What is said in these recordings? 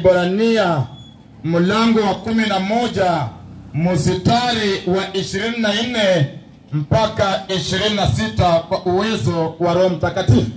Waibrania mlango wa kumi na moja mstari wa ishirini na nne mpaka ishirini na sita kwa uwezo wa Roho Mtakatifu.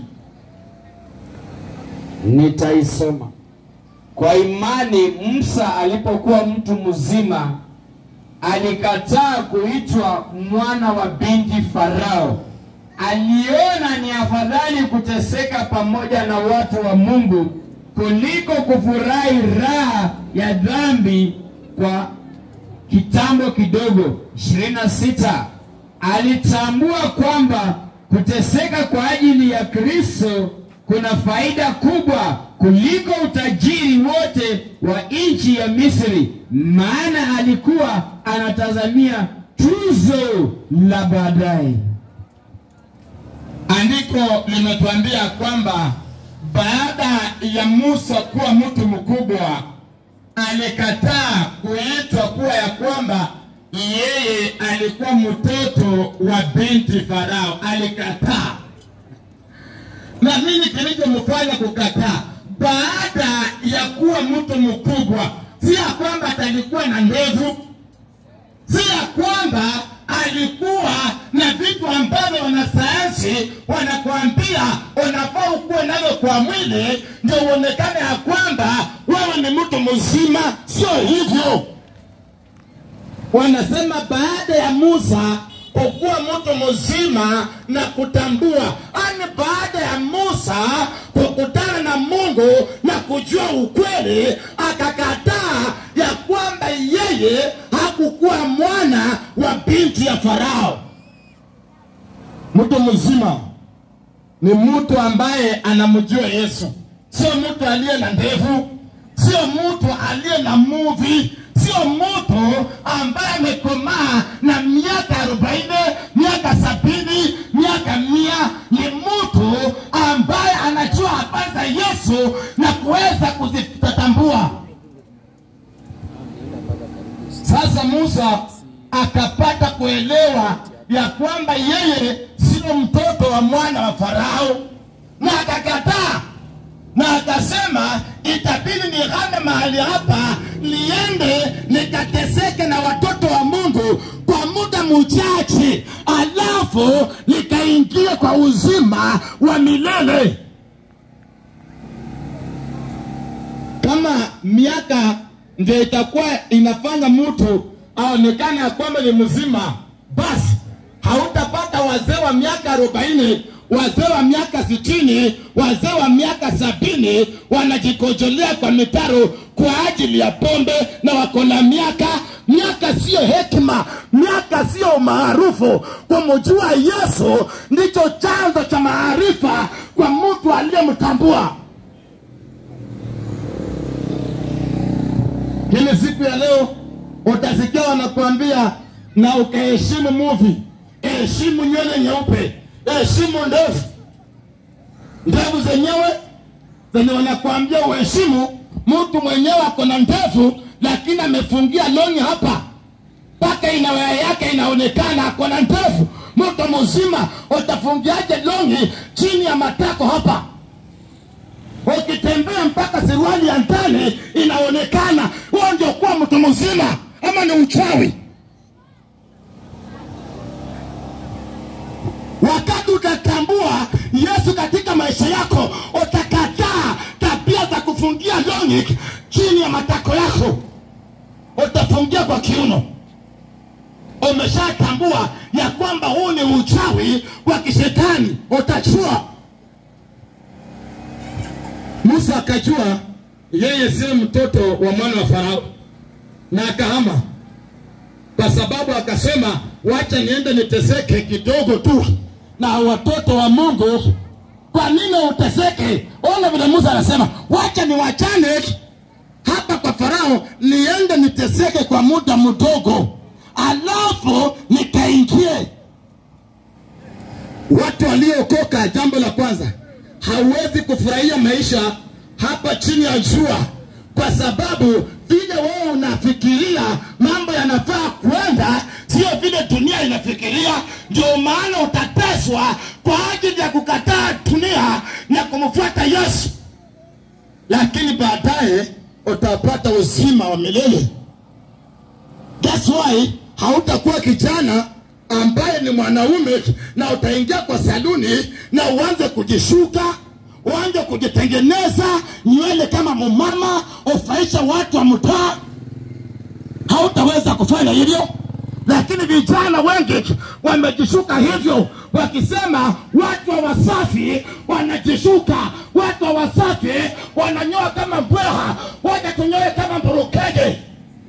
Nitaisoma. Kwa imani Musa alipokuwa mtu mzima alikataa kuitwa mwana wa binti Farao. Aliona ni afadhali kuteseka pamoja na watu wa Mungu kuliko kufurahi raha ya dhambi kwa kitambo kidogo. 26 alitambua kwamba kuteseka kwa ajili ya Kristo kuna faida kubwa kuliko utajiri wote wa nchi ya Misri, maana alikuwa anatazamia tuzo la baadaye. Andiko limetuambia kwamba baada ya Musa kuwa mtu mkubwa, alikataa kuitwa kuwa ya kwamba yeye alikuwa mtoto wa binti Farao. Alikataa. Na nini kilichomfanya kukataa? Baada ya kuwa mtu mkubwa, si ya kwamba atalikuwa na ndevu, si ya kwamba alikuwa na vitu ambavyo wanasayansi wanakuambia unafaa ukuwe navyo kwa mwili ndio uonekane ya kwamba wewe ni mtu mzima. Sio hivyo, wanasema baada ya Musa kukuwa mtu mzima na kutambua, ani baada ya Musa kukutana na Mungu na kujua ukweli, akakataa ya kwamba yeye hakukuwa mwana wa binti ya Farao. Mtu mzima ni mtu ambaye anamjua Yesu, sio mtu aliye na ndevu, sio mtu aliye na muvi, sio mtu ambaye amekomaa na miaka arobaini, miaka sabini, miaka mia. Ni mtu ambaye anajua habari za Yesu na kuweza kuzitatambua. Sasa Musa akapata kuelewa ya kwamba yeye sio mtoto wa mwana wa Farao, na akakataa na akasema itabidi nihame mahali hapa, niende nikateseke na watoto wa Mungu kwa muda mchache, alafu nikaingia kwa uzima wa milele. Kama miaka ndio itakuwa inafanya mtu aonekane ya kwamba ni mzima, basi hautapata wazee wa miaka arobaini wazee wa miaka sitini wazee wa miaka sabini wanajikojolea kwa mitaro kwa ajili ya pombe na wako na miaka miaka siyo hekima miaka siyo umaarufu kumjua yesu ndicho chanzo cha maarifa kwa mtu aliyemtambua Kile siku ya leo utasikia wanakuambia na ukaheshimu muvi, heshimu nywele nyeupe, heshimu ndevu. Ndevu zenyewe zenye wanakuambia uheshimu, mtu mwenyewe ako na ndevu lakini amefungia longi hapa mpaka inawaya yake inaonekana ako na ndevu. Mtu mzima utafungiaje longi chini ya matako hapa? ukitembea mpaka suruali ya ndani inaonekana, huo ndio kuwa mtu mzima ama ni uchawi? Wakati utatambua Yesu katika maisha yako, utakataa tabia za kufungia longi chini ya matako yako, utafungia kwa kiuno. Umeshatambua ya kwamba huu ni uchawi wa kishetani, utachua Musa akajua yeye sio mtoto wa mwana wa Farao na akahama, kwa sababu akasema, wacha niende niteseke kidogo tu na watoto wa Mungu. Kwa nini uteseke? Ona vile Musa anasema, wacha niwachane hapa kwa Farao, niende niteseke kwa muda mdogo, alafu nikaingie. Watu waliookoka, jambo la kwanza hauwezi kufurahia maisha hapa chini ya jua, kwa sababu vile wewe unafikiria mambo yanafaa kwenda, sio vile dunia inafikiria. Ndio maana utateswa kwa ajili ya kukataa dunia na kumfuata Yesu, lakini baadaye utapata uzima wa milele. That's why hautakuwa kijana ambaye ni mwanaume na utaingia kwa saluni na uanze kujishuka, uanze kujitengeneza nywele kama mumama, ufaisha watu wa mtaa. Hautaweza kufanya hivyo, lakini vijana wengi wamejishuka hivyo, wakisema watu wa Wasafi wanajishuka, watu wa Wasafi wananyoa kama mbweha, waja tunyoe kama mburukenge.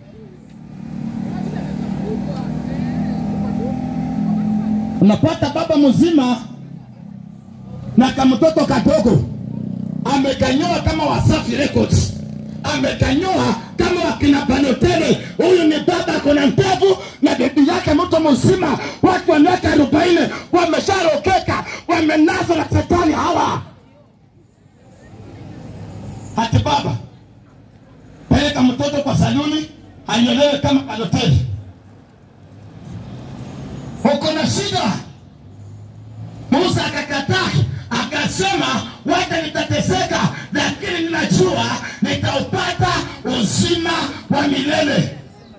unapata baba mzima na kamtoto kadogo amekanyoa kama Wasafi Records, amekanyoa kama wakina Banotele. Huyu ni baba akona ndevu na bibi yake mtu mzima, watu wa miaka arobaini wamesharokeka, wamenaswa na shetani hawa. Hati baba peleka mtoto kwa saluni anyolewe kama Banotele uko na shida. Musa akakataa, akasema wacha nitateseka, lakini ninajua nitaupata uzima wa milele.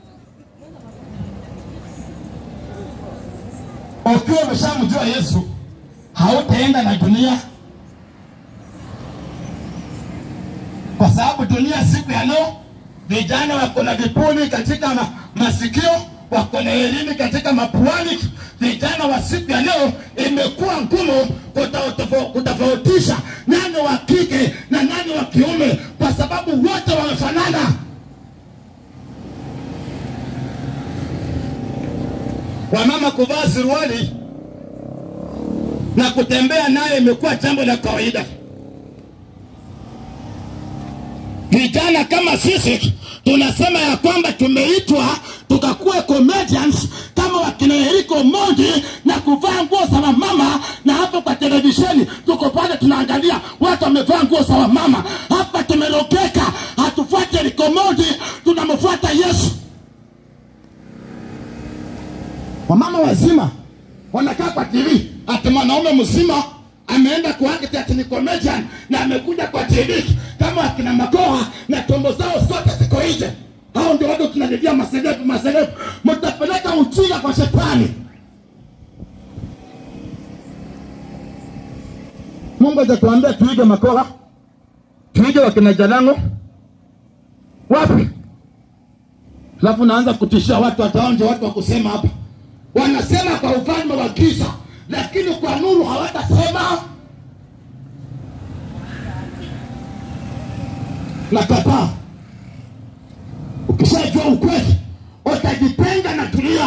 Ukiwa umeshamjua Yesu, hautaenda na dunia, kwa sababu dunia siku ya leo vijana wako na vipuli katika ma masikio wako na elimu katika mapuani. Vijana wa siku ya leo imekuwa ngumu kutofau- kutofautisha nani wa kike na nani wa kiume, kwa sababu wote wamefanana. Wamama kuvaa suruali na kutembea naye imekuwa jambo la kawaida. Vijana kama sisi tunasema ya kwamba tumeitwa tukakuwa comedians kama wakina Eriko Mondi na kuvaa nguo za wamama, na hapo kwa televisheni tuko pale tunaangalia watu wamevaa nguo za wamama. Hapa tumerokeka, hatufuati Eriko Mondi, tunamfuata Yesu. Wamama wazima wanakaa kwa TV ati mwanaume mzima ameenda kuact ati ni comedian na amekuja kwa TV kama akina Makoha na tombo zao zote ziko nje. Hao ndio watu tunalilia maselebu maselebu, mtapeleka ujinga kwa shetani. Mungu hajatuambia tuige Makoha, tuige wakina Jalango wapi? Alafu naanza kutishia watu, wataonje watu wa kusema hapa, wanasema kwa ufalme wa giza, lakini kwa nuru hawatasema. Nakataa. Ukishajua ukweli, utajitenga na dunia.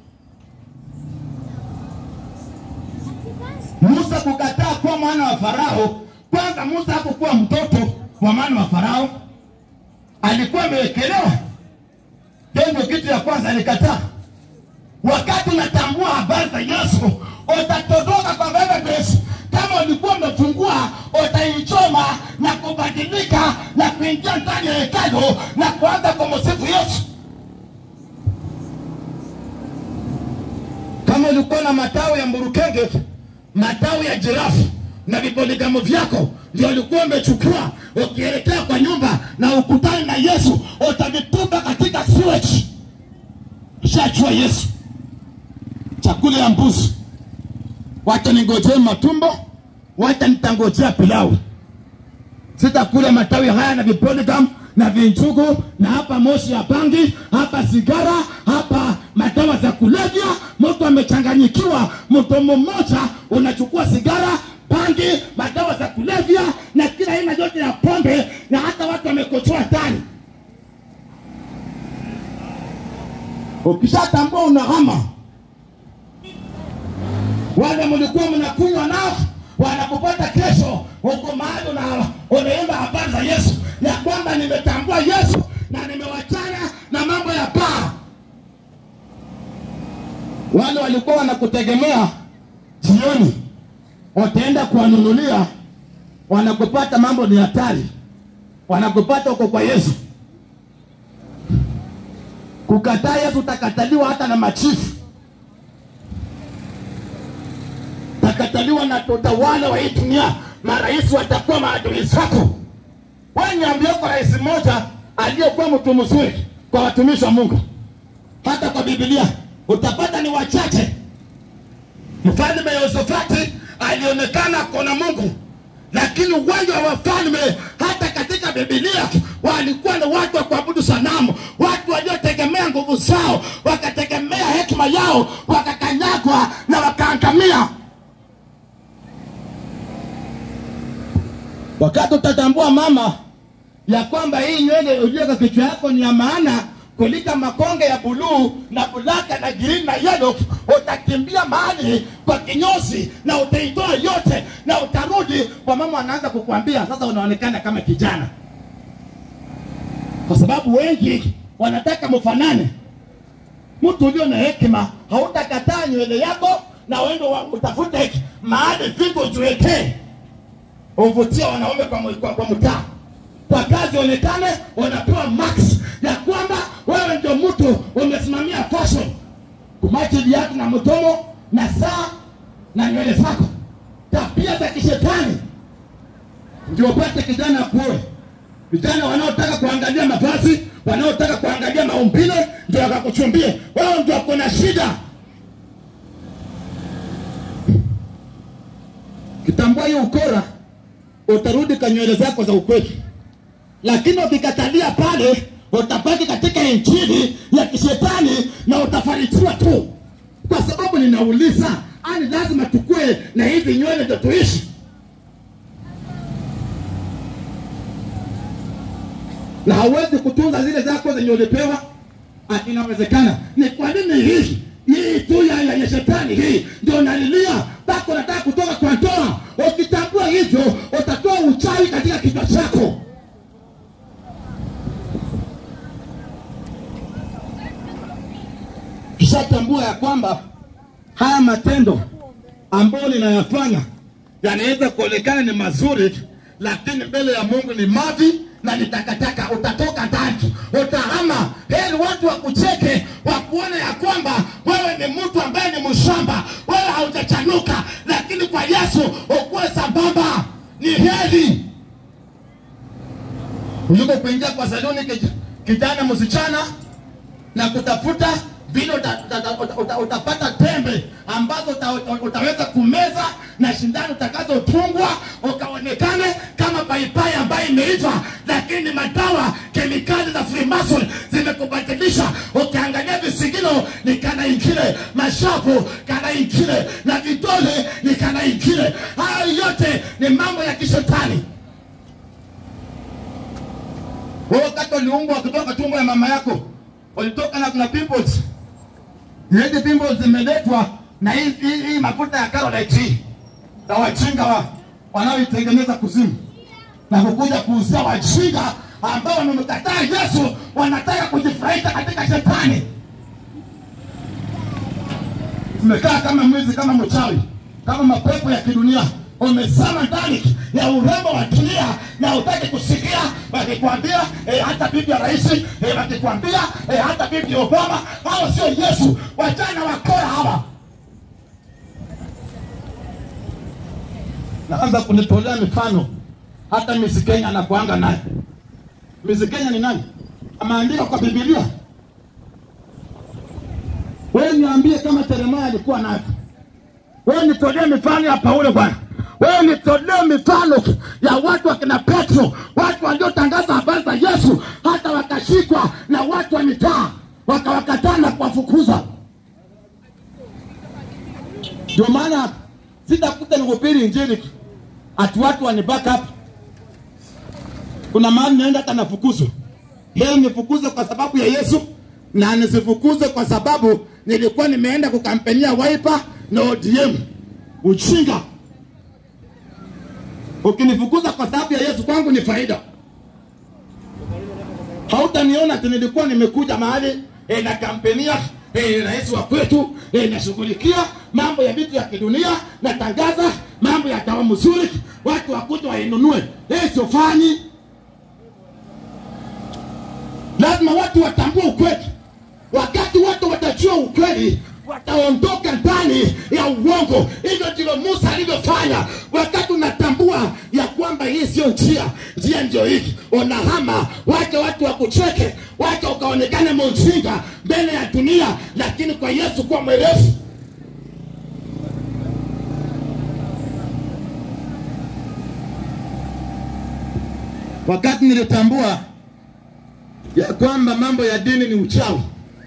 Musa kukataa kuwa mwana wa Farao. Kwanza Musa hakukuwa mtoto wa mwana wa Farao, alikuwa amewekelewa Jambo kitu ya kwanza alikataa. Wakati unatambua habari za Yesu, utatodoka kwa database. Kama ulikuwa umefungua, utaichoma na kubadilika na kuingia ndani ya hekalu na kuanza kumsifu Yesu. Kama ulikuwa na matawi ya mburukenge, matawi ya jirafu na vipoligamo vyako ndio ulikuwa umechukua ukielekea kwa nyumba na ukutane na Yesu, utavitupa katika sewage. Shachua Yesu, chakula ya mbuzi, wacha ningojee matumbo, wacha nitangojea pilau. Sitakula matawi haya na vipoligam na vinjugu na hapa moshi ya bangi, hapa sigara, hapa madawa za kulevya. Mtu amechanganyikiwa, mtu mmoja unachukua sigara, bangi, madawa za kulevya na kila aina yote ya pombe, na hata watu wamekochoa ndani. Ukishatambua unahama, wale mlikuwa mnakunywa nao wanakupata kesho huko mahali una- unaimba habari za Yesu ya kwamba nimetambua Yesu na nimewachana na mambo ya baa. Wale walikuwa wanakutegemea jioni, wataenda kuwanunulia, wanakupata mambo ni hatari, wanakupata huko kwa Yesu. Kukataa Yesu utakataliwa hata na machifu, utakataliwa na utawala wa hii dunia. Marais watakuwa maadui zako. Wewe niambie, uko rais mmoja aliyekuwa mtu mzuri kwa watumishi wa Mungu. Hata kwa Biblia utapata ni wachache. Mfalme Yehosafati alionekana kona Mungu, lakini uwanja wa wafalme hata katika Biblia walikuwa ni watu wa kuabudu sanamu, watu waliotegemea nguvu zao, wakategemea hekima yao, wakakanyagwa na wakaangamia. Wakati utatambua mama ya kwamba hii nywele iliyo kwa kichwa yako ni ya maana kuliko makonge ya buluu na bulaka na green na yellow, utakimbia mahali kwa kinyozi na utaitoa yote na utarudi kwa mama, anaanza kukuambia sasa unaonekana kama kijana, kwa sababu wengi wanataka mfanane. Mtu ulio na hekima hautakataa nywele yako na uende wa- utafute mahali vitu ujiwekee uvutia wanaume kwa, mu- kwa, kwa mtaa kwa kazi onekane wanapewa max ya kwamba wewe ndio mtu umesimamia fashion kumachi viatu na mtomo na saa na nywele zako tabia za kishetani ndio upate kijana akuoe vijana wanaotaka kuangalia mavazi wanaotaka kuangalia maumbile ndio wakakuchumbie wewe ndio kuna shida kitambua hiyo ukora utarudi kwa nywele zako za ukweli lakini ukikatalia pale utapaki katika injili ya kishetani na utafarijiwa tu kwa sababu ninauliza ani lazima tukue na hizi nywele ndio tuishi na hauwezi kutunza zile zako zenye ulipewa ati inawezekana ni kwa nini hii hii tu ya, ya, ya shetani hii ndio nalilia mpaka unataka kutoka kwa ndoa ukitambua hivyo utatoa uchawi katika kichwa chako kishatambua ya kwamba haya matendo ambayo ninayafanya yanaweza kuonekana ni mazuri lakini mbele ya mungu ni mavi na ni takataka utatoka ndani utahama heri watu wakucheke wakuone ya kwamba wewe ni mtu ambaye ni mshamba wewe haujachanuka lakini kwa yesu ukuwe sambamba ni heri kuliko kuingia kwa saluni kij- kijana msichana na kutafuta vile uta, uta, uta, uta, utapata tembe ambazo uta, uta, utaweza kumeza na shindano utakazotungwa ukaonekane kama paipai ambayo imeitwa lakini madawa kemikali za freemason zimekubadilisha ukiangalia visigino ni kana ingine mashapu kana ingine na vidole ni kana ingine hayo yote ni mambo ya kishetani wewe wakati uliumbwa kutoka tumbo ya mama yako ulitoka na kuna pimples hizi pimples zimeletwa na hii hii- hii mafuta ya Carolite hii na wajinga wa wanaoitengeneza kuzimu na kukuja kuuzia wajinga ambao wamemkataa Yesu wanataka kujifurahisha katika shetani umekaa kama mwizi kama mchawi kama mapepo ya kidunia umezama ndani ya urembo wa dunia na utaki kusikia wakikwambia eh, hata bibi ya rais eh, wakikwambia eh, hata bibi obama hao sio yesu wajana wakora hawa naanza kunitolea mifano hata misi kenya anakuanga naye misi kenya ni nani ameandika kwa bibilia wewe niambie kama Yeremia alikuwa nayo. Wewe nitolee mifano ya Paulo bwana. Wewe nitolee mifano ya watu wakina Petro, watu waliotangaza habari za Yesu hata wakashikwa na watu wa mitaa wakawakataa na kuwafukuza. Ndio maana sitakuta nihubiri injili ati watu wani back up. Kuna mahali naenda hata nafukuzwa. Leo nifukuze kwa sababu ya Yesu na nisifukuze kwa sababu nilikuwa nimeenda kukampenia Wiper na ODM. Uchinga. Ukinifukuza kwa sababu ya Yesu kwangu ni faida. Hautaniona ati nilikuwa nimekuja mahali e, na kampenia e, rais wa kwetu e, nashughulikia mambo ya vitu ya kidunia, natangaza mambo ya dawa mzuri, watu wakuja wainunue. E, siofanyi lazima watu watambue ukweli. Wakati watu watajua ukweli, wataondoka ndani ya uongo. Hivyo ndivyo Musa alivyofanya. Wakati unatambua ya kwamba hii sio njia, njia ndio hiki, unahama, wacha watu wakucheke, wacha ukaonekane mjinga mbele ya dunia, lakini kwa Yesu kuwa mwerefu. Wakati nilitambua ya kwamba mambo ya dini ni uchawi,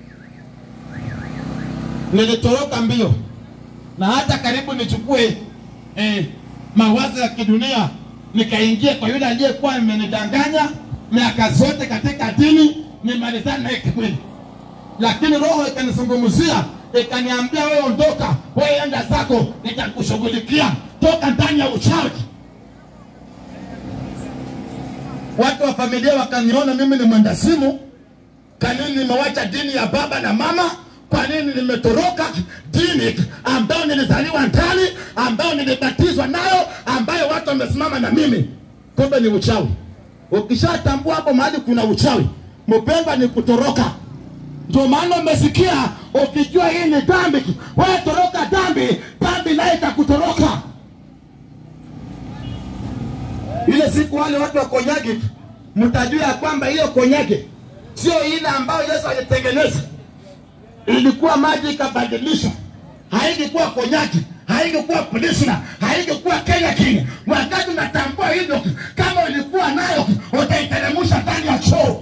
nilitoroka mbio na hata karibu nichukue eh, mawazo ya kidunia nikaingia kwa yule aliyekuwa amenidanganya miaka zote katika dini, nimalizane naye kikweli, lakini roho ikanizungumzia ikaniambia, wewe ondoka, wewe enda zako, nitakushughulikia, toka ndani ya uchawi. Watu wa familia wakaniona mimi ni mwendasimu. Kwa nini nimewacha dini ya baba na mama? Kwa nini nimetoroka dini ambayo nilizaliwa ndani, ambayo nilibatizwa nayo, ambayo watu wamesimama na mimi? Kumbe ni uchawi. Ukishatambua hapo mahali kuna uchawi, mpendwa, ni kutoroka. Ndio maana umesikia, ukijua hii ni dhambi, wewe toroka dhambi, dhambi naye itakutoroka. ile siku wale watu wa konyage mtajua ya kwamba hiyo konyage sio ile ambayo Yesu alitengeneza, ilikuwa maji ikabadilishwa, haingekuwa konyage, haingekuwa pilsner, haingekuwa Kenya King. Wakati unatambua hivyo, kama ulikuwa nayo utaiteremsha ndani ya choo.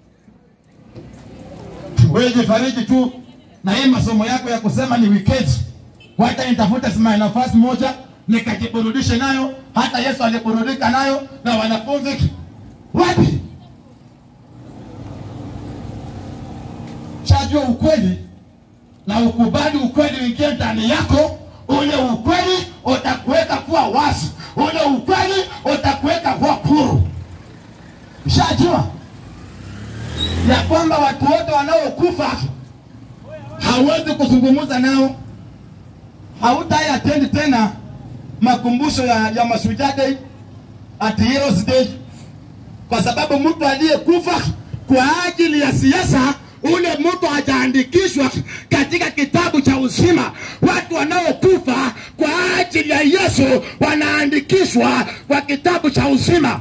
Wewe jifariji tu na hii masomo yako ya kusema ni weekend, wacha nitafute sima nafasi moja nikajiburudishe nayo. Hata Yesu aliburudika nayo na wanafunzi wapi? Chajua ukweli na ukubali ukweli uingie ndani yako. Ule ukweli utakuweka kuwa wazi, ule ukweli utakuweka kuwa huru. Shajua ya kwamba watu wote wanaokufa hawezi kuzungumza nao, hautai attend tena makumbusho ya, ya Mashujaa Day at Heroes Day, kwa sababu mtu aliyekufa kwa ajili ya siasa, ule mtu hajaandikishwa katika kitabu cha uzima. Watu wanaokufa kwa ajili ya Yesu wanaandikishwa kwa kitabu cha uzima.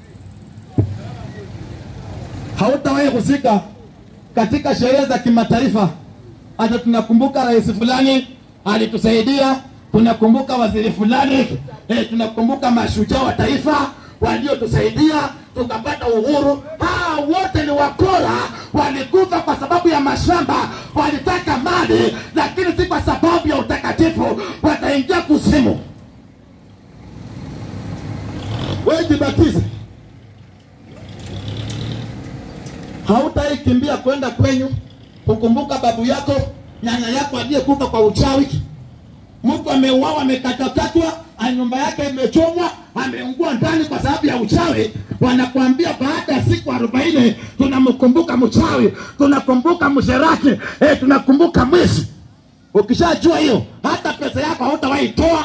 Hautawahi husika katika sherehe za kimataifa, hata tunakumbuka rais fulani alitusaidia tunakumbuka waziri fulani eh, tunakumbuka mashujaa wa taifa waliotusaidia tukapata uhuru. Hawa wote ni wakora, walikufa kwa sababu ya mashamba, walitaka mali, lakini si kwa sababu ya utakatifu, wataingia kuzimu. Wewe jibatize, hautaikimbia kwenda kwenyu kukumbuka babu yako, nyanya yako aliyekufa kwa uchawi mtu ameuawa amekatakatwa, nyumba yake imechomwa, ameungua ndani kwa sababu ya uchawi. Wanakuambia baada ya siku arobaini tunamkumbuka mchawi, tunakumbuka msherati, eh, tunakumbuka mwizi. Ukishajua hiyo, hata pesa yako hautawahi toa.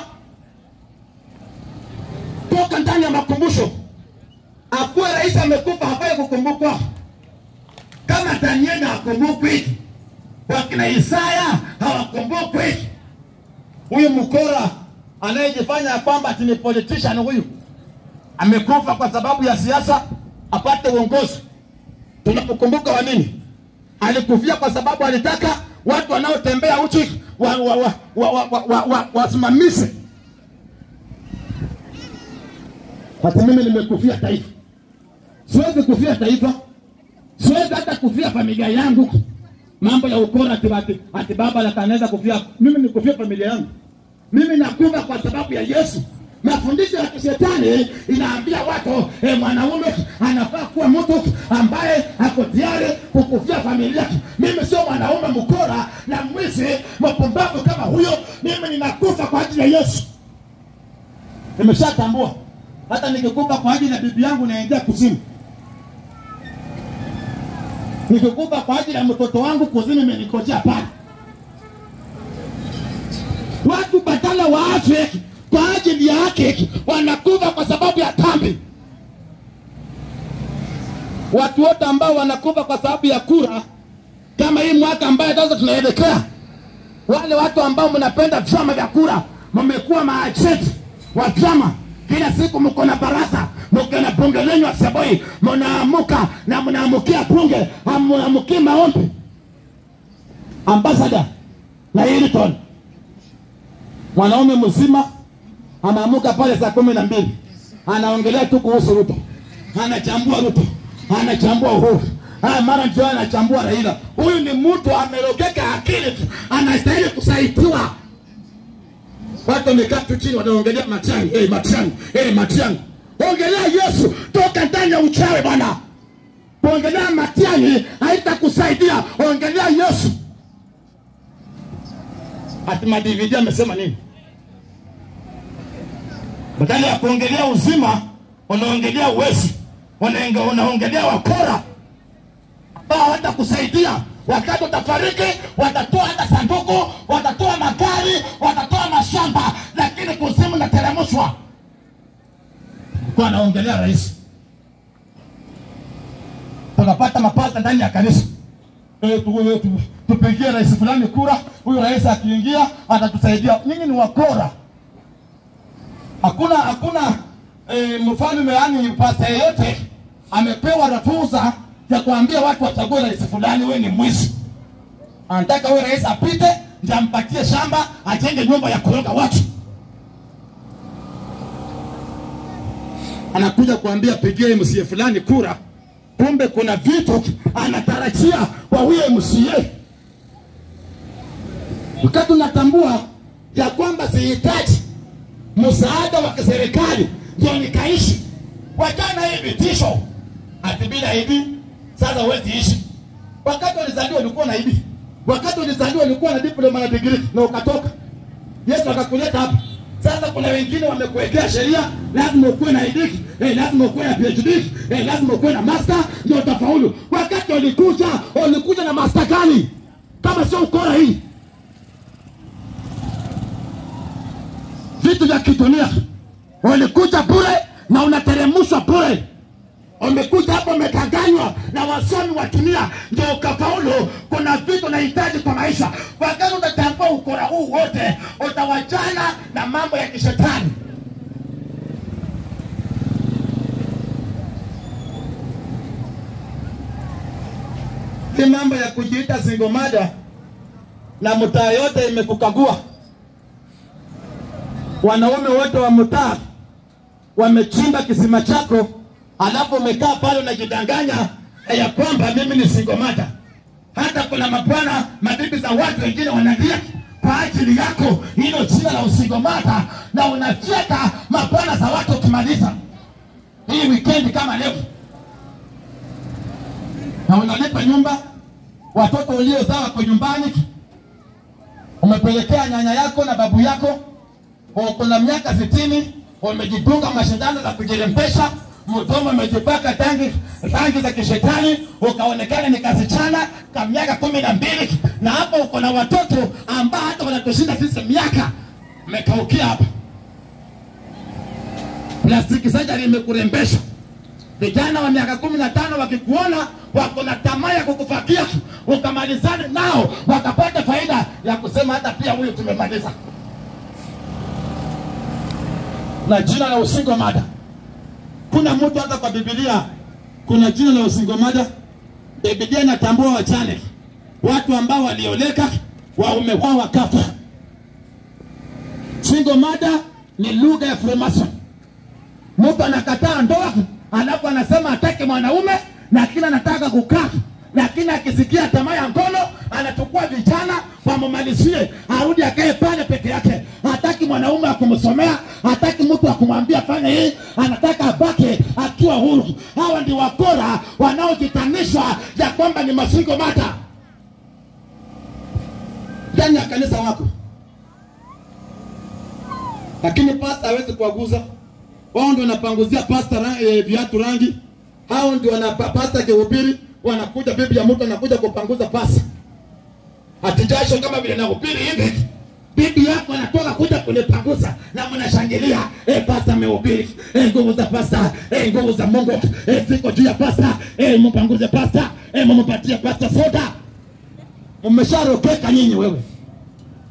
Toka ndani ya makumbusho. Akuwe rais amekufa, hafai kukumbukwa. Kama Danieli hakumbukwi, wakina Isaya hawakumbukwi huyu mkora anayejifanya ya kwamba ati ni politician huyu amekufa kwa sababu ya siasa apate uongozi. Tunamkumbuka wa nini? Alikufia kwa sababu alitaka watu wanaotembea uchi wasimamishe wa, wa, wa, wa, wa, wa, wa hata mimi nimekufia taifa, siwezi kufia taifa, siwezi hata kufia familia yangu mambo ya ukora ati, ati, ati baba akanaweza kufia. Mimi nikufia familia yangu, mimi nakufa kwa sababu ya Yesu. Mafundisho ya kishetani inaambia watu eh, mwanaume anafaa kuwa mtu ambaye ako tayari kukufia familia. Mimi sio mwanaume mkora na mwizi mpumbavu kama huyo. Mimi ninakufa kwa ajili ya Yesu. Nimeshatambua hata nikikufa kwa ajili ya bibi yangu naingia kuzimu nikikufa kwa ajili ya mtoto wangu kuzimu imenikojea pale. Watu badala waache kwa ajili ya haki wanakufa kwa sababu ya dhambi. Watu wote ambao wanakufa kwa sababu ya kura, kama hii mwaka ambayo sasa tunaelekea, wale watu ambao mnapenda vyama vya kura mmekuwa maajenti wa vyama kila siku mko na baraza mko na bunge lenyu asubuhi mnaamuka na mnaamukia bunge hamwaamukii maombi ambasada na Hilton mwanaume mzima anaamuka pale saa kumi na mbili anaongelea tu kuhusu Ruto, anachambua Ruto, anachambua Uhuru, haya mara ndio anachambua Raila. Huyu ni mtu amerogeka akili tu, anastahili kusaidiwa. Watu wamekaa tu chini wanaongelea Matiang'i, hey, Matiang'i, hey, Matiang'i. Ongelea Yesu, toka ndani ya uchawi bwana. Kuongelea Matiang'i haitakusaidia, ongelea Yesu. Ati madividi amesema nini? badala ya kuongelea uzima unaongelea uwezi, unaenge- unaongelea wakora ambao hawatakusaidia. Wakati utafariki, watatoa hata sanduku, watatoa magari, watatoa mashamba, lakini kuzimu nateremshwa. Kwa anaongelea rais, tunapata mapasta ndani ya kanisa Eh, tu- tu- tu- tupigie rais fulani kura, huyu rais akiingia atatusaidia. Nyinyi ni wakora hakuna hakuna e, mfalme yani pasta yeyote amepewa ruhusa ya kuambia watu wachague rais fulani, wewe ni mwizi. Anataka huyo rais apite ndio ampatie shamba ajenge nyumba ya kuroga watu. Anakuja kuambia pigie MCA fulani kura, kumbe kuna vitu anatarajia kwa huyo MCA. Wakati unatambua ya kwamba sihitaji msaada wa kiserikali ndio nikaishi. Wachana hii vitisho ati bila hivi sasa huwezi ishi. Wakati ulizaliwa ulikuwa na hivi, wakati ulizaliwa ulikuwa na diploma na degree na ukatoka, Yesu akakuleta hapa. Sasa kuna wengine wamekuwekea sheria, lazima ukuwe na ID, eh, lazima ukuwe na PhD, eh, lazima ukuwe na master ndio utafaulu. Wakati ulikuja ulikuja na master gani kama sio ukora hii? vitu vya kidunia. Ulikuja bure na unateremshwa bure. Umekuja hapo umekanganywa na wasomi wa dunia ndio ukafaulu. Kuna vitu unahitaji kwa maisha. Wakati utatambua ukora huu wote, utawachana na mambo ya kishetani. Si mambo ya kujiita single mother na mtaa yote imekukagua wanaume wote wa mtaa wamechimba kisima chako, alafu umekaa pale unajidanganya ya kwamba mimi ni singomata. Hata kuna mabwana mabibi za watu wengine wanalia kwa ajili yako hilo jina la usingomata, na unafyeka mabwana za watu ukimaliza hii wikendi kama leo, na unalipa nyumba, watoto uliozaa wako nyumbani, umepelekea nyanya yako na babu yako kuna miaka sitini umejidunga mashindano za kujirembesha, mdomo umejipaka tangi rangi za kishetani, ukaonekana ni kasichana ka miaka kumi na mbili, na hapo uko na watoto ambao hata wanatushinda sisi miaka, umekaukia hapa. Plastiki sajari imekurembesha. Vijana wa miaka kumi na tano wakikuona wako na tamaa ya kukufakia, ukamalizane nao, wakapata faida ya kusema hata pia huyu tumemaliza na jina la usingo mada. Kuna mtu hata kwa Biblia kuna jina la usingo mada. Biblia inatambua wachane, watu ambao walioleka, waume wao wakafa. Single mada ni lugha ya Freemason. Mtu anakataa ndoa, alafu anasema atake mwanaume, lakini anataka kukaa lakini akisikia tamaa ya ngono anachukua vijana wamumalizie, arudi akae pale peke yake. Hataki mwanaume akumsomea, hataki mtu akumwambia fanya hii, anataka abake akiwa huru. Hawa ndio wakora wanaojitanishwa ya kwamba ni masingo mata ndani ya kanisa wako, lakini pasta hawezi kuwaguza wao. Ndio wanapanguzia pasta ra, e, viatu rangi, hao ndio wana pasta kihubiri wanakuja bibi ya mtu anakuja kupanguza pasa atijasho kama vile nahubiri hivi bibi yako anatoka kuja kunipanguza na mnashangilia eh, pasta amehubiri eh, nguvu za pasta eh, nguvu za Mungu eh, ziko juu ya pasta eh, mpanguze pasta eh, mumpatie pasta soda. Mmesharokeka nyinyi wewe,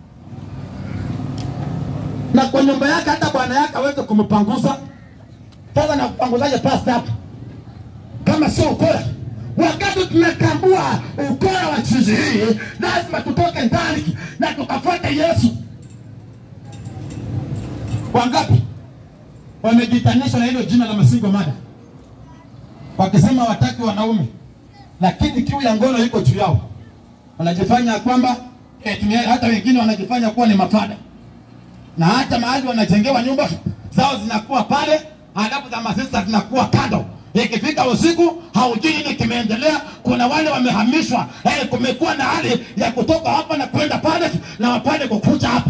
na kwa nyumba yake hata bwana yake aweze kumpanguza. Sasa nakupanguzaje pasta hapa kama sio ukora? Wakati tunatambua ukora wa chizi hii, lazima tutoke ndani na tukafuate Yesu. Wangapi wamejitanisha na hilo jina la masingo mada, wakisema wataki wanaume, lakini kiu ya ngono iko juu yao, wanajifanya kwamba eh, tumia- hata wengine wanajifanya kuwa ni mafada, na hata mahali wanajengewa nyumba zao zinakuwa pale, halafu za masista zinakuwa kando. Ikifika usiku haujui nini kimeendelea. Kuna wale wamehamishwa, eh, kumekuwa na hali ya kutoka hapa na kwenda pale na wapale kukuja hapa.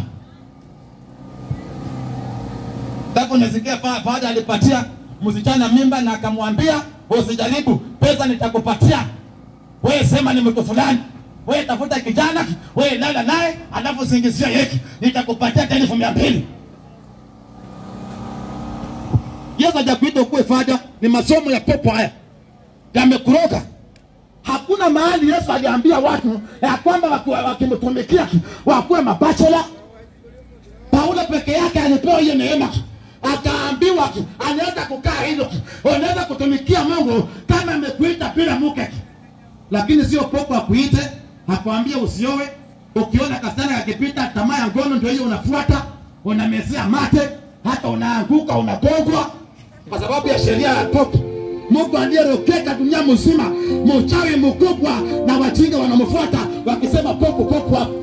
Sasa unasikia fa- fadha alipatia msichana mimba na akamwambia usijaribu, pesa nitakupatia wewe, sema ni mtu fulani, wewe tafuta kijana, wewe lala naye, alafu singizia yeki, nitakupatia hata elfu mia mbili. Yesu hajakuita ukuwe fadha, ni masomo ya pepo haya yamekuroga. Hakuna mahali Yesu aliambia watu ya kwamba waki- wakimtumikia wakuwe mabachela Paulo peke yake alipewa hiyo neema, akaambiwa anaweza kukaa hilo, unaweza kutumikia Mungu kama amekuita bila mke, lakini sio popo akuite akwambie usiowe. Ukiona kasana akipita, tamaa ya ngono ndio hiyo unafuata, unamezea mate, hata unaanguka, unagongwa kwa sababu ya sheria ya popo. Mungu aliyerokeka dunia mzima, mchawi mkubwa, na wajinga wanamfuata wakisema popo popo hapo.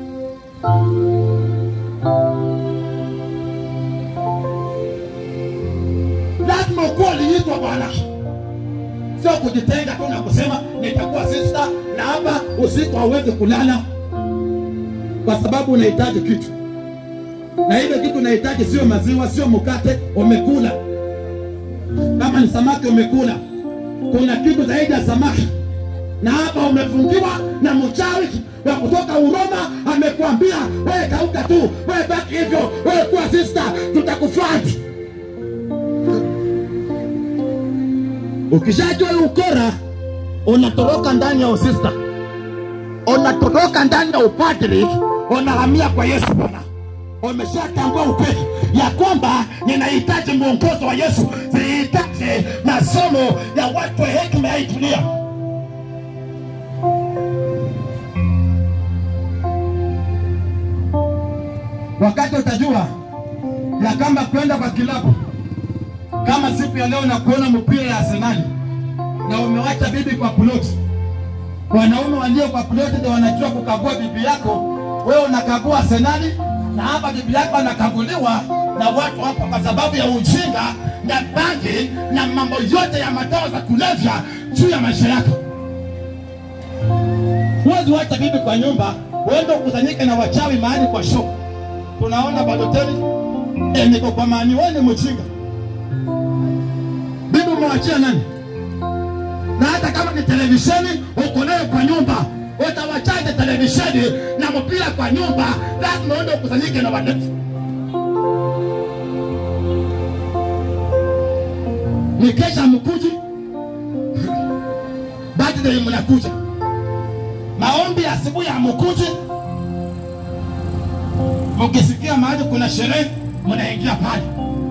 lazima ukuwa uliitwa Bwana, sio kujitenga tu na kusema nitakuwa sister na hapa usiku hauwezi kulala, kwa sababu unahitaji kitu, na hilo kitu unahitaji sio maziwa, sio mkate umekula. Kama ni samaki umekula, kuna kitu zaidi ya samaki, na hapa umefungiwa na mchawi wa kutoka Uroma, amekuambia wewe kauka tu, wewe baki hivyo, wewe kuwa sister, tutakufuata. Ukishajua hii ukora, unatoroka ndani ya usista, unatoroka ndani ya upadri, unahamia kwa Yesu Bwana. Umeshatambua ukweli ya kwamba ninahitaji mwongozo wa Yesu, sihitaji masomo ya watu wa hekima ya hii dunia. Wakati utajua ya kwamba kwenda kwa kilabu kama siku ya leo na kuona mpira ya Arsenali na umewacha bibi kwa ploti. Wanaume walio kwa ploti ndio wanajua kukagua bibi yako, wewe unakagua Arsenali na hapa bibi yako anakaguliwa na watu hapa kwa sababu ya ujinga na bangi na mambo yote ya madawa za kulevya juu ya maisha yako. Huwezi wacha bibi kwa nyumba uende ukusanyike na wachawi mahali kwa show. Tunaona Baloteli eh, niko kwa maani, wewe ni mjinga bibi umewachia nani? Na hata kama ni televisheni uko nayo kwa nyumba, utawachaje televisheni na mpira kwa nyumba? Lazima uende ukusanyike na wadefu. Ni kesha mkuji, birthday mnakuja, maombi ya asubuhi ya mkuji, mkisikia mahali kuna sherehe mnaingia pale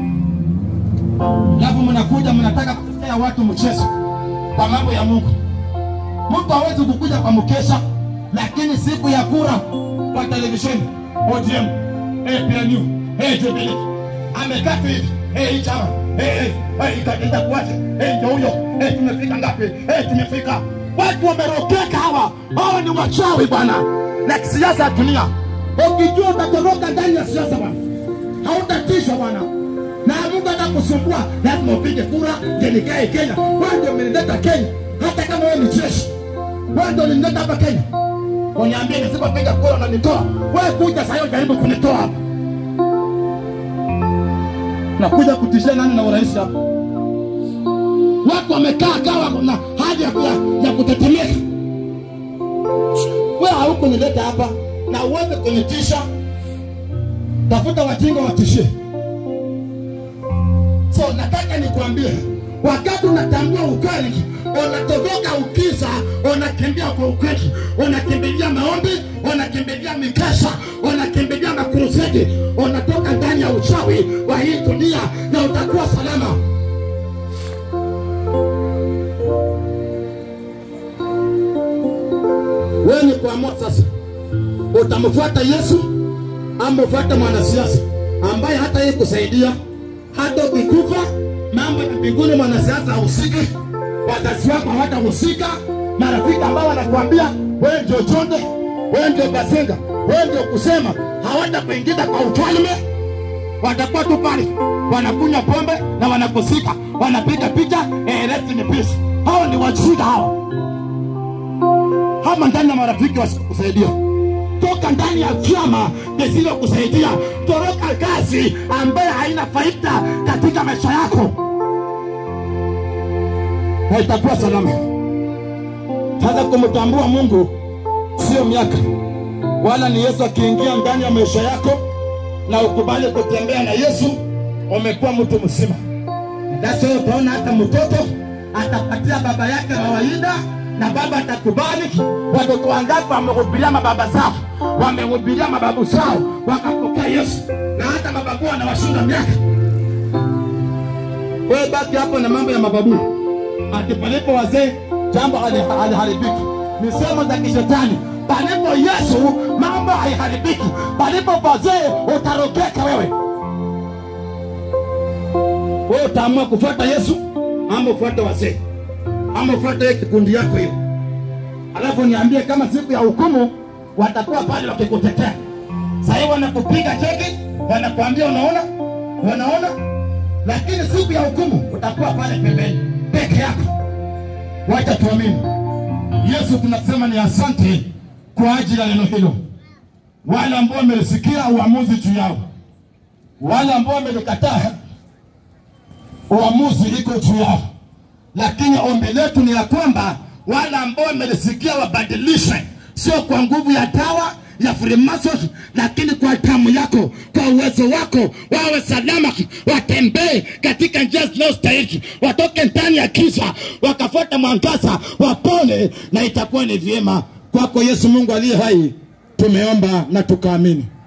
alafu mnakuja mnataka kutetea watu mchezo kwa mambo ya Mungu. Mtu hawezi kukuja kwa mkesha, lakini siku ya kura kwa televisheni ODM, eh, PNU, eh, Jubilee amekaa tu hivi eh, hii chama eh, eh, eh, ita- itakuwaje? Eh, ndio huyo eh, tumefika ngapi? Eh, tumefika. Watu wamerokeka hawa, hawa ni wachawi bwana, na kisiasa ya dunia. Ukijua utatoroka ndani ya siasa bwana, hautatishwa bwana na Mungu atakusumbua, lazima upige kura ndio nikae Kenya. Wewe ndio umenileta Kenya, hata kama wewe ni jeshi, wewe ndio ulinileta hapa Kenya. Uniambie nisipopiga kura unanitoa wewe? Kuja sasa hiyo jaribu kunitoa hapa, nakuja kutishia nani na urais hapa? Watu wamekaa kawa na hali ya, ya, ya kutetemeka. Wewe haukunileta hapa na uweze kunitisha. Tafuta wajinga watishie. So nataka nikwambie, wakati unatambua ukweli, unatoboka ukiza, unakimbia kwa ukweli, unakimbilia maombi, unakimbilia mikesha, unakimbilia makrusedi, unatoka ndani ndani ya uchawi wa hii dunia na utakuwa salama wewe ni kuamua sasa utamfuata yesu ama ufuate mwanasiasa ambaye hata yeye kusaidia hata ukikufa mambo ya mbinguni mwanasiasa hahusiki wazazi wako hawatahusika marafiki ambao wanakuambia wewe ndio chonde wewe ndio basenga wewe ndio kusema hawatakuingiza kwa ufalme watakuwa tu pale wanakunywa pombe na wanakusika wanapiga picha eh, rest in peace hao ni wajinga hao hama ndani ya marafiki wasikusaidia toka ndani ya vyama visilokusaidia toroka kazi ambayo haina faida katika maisha yako na itakuwa salama sasa kumtambua mungu sio miaka wala ni yesu akiingia ndani ya maisha yako na ukubali kutembea na yesu umekuwa mtu mzima basi wewe utaona hata mtoto atapatia baba yake kawaida na baba atakubali watoto wangapi wamehubiria mababa zao wamehubiria mababu zao wakapokea yesu na hata mababu wanawashinda miaka wewe baki hapo na mambo ya mababu ati palipo wazee jambo hali- haliharibiki misemo za kishetani palipo yesu mambo haiharibiki palipo wazee utarogeka wewe wewe utaamua kufuata yesu ama ufuate wazee ama ufuate hiyo kikundi yako hiyo alafu niambie kama siku ya hukumu watakuwa pale wakikutetea sahii wanakupiga cheki wanakuambia unaona unaona lakini siku ya hukumu utakuwa pale pembeni peke yako wacha tuamini yesu tunasema ni asante kwa ajili ya neno hilo wale ambao wamelisikia uamuzi juu yao wale ambao wamelikataa uamuzi iko juu yao lakini ombi letu ni ya kwamba wale ambao wamelisikia wabadilishwe sio kwa nguvu ya dawa ya Freemason, lakini kwa damu yako, kwa uwezo wako, wawe salama, watembee katika njia zinazostahili, watoke ndani ya giza, wakafuata mwangaza, wapone, na itakuwa ni vyema kwako. Yesu Mungu aliye hai, tumeomba na tukaamini.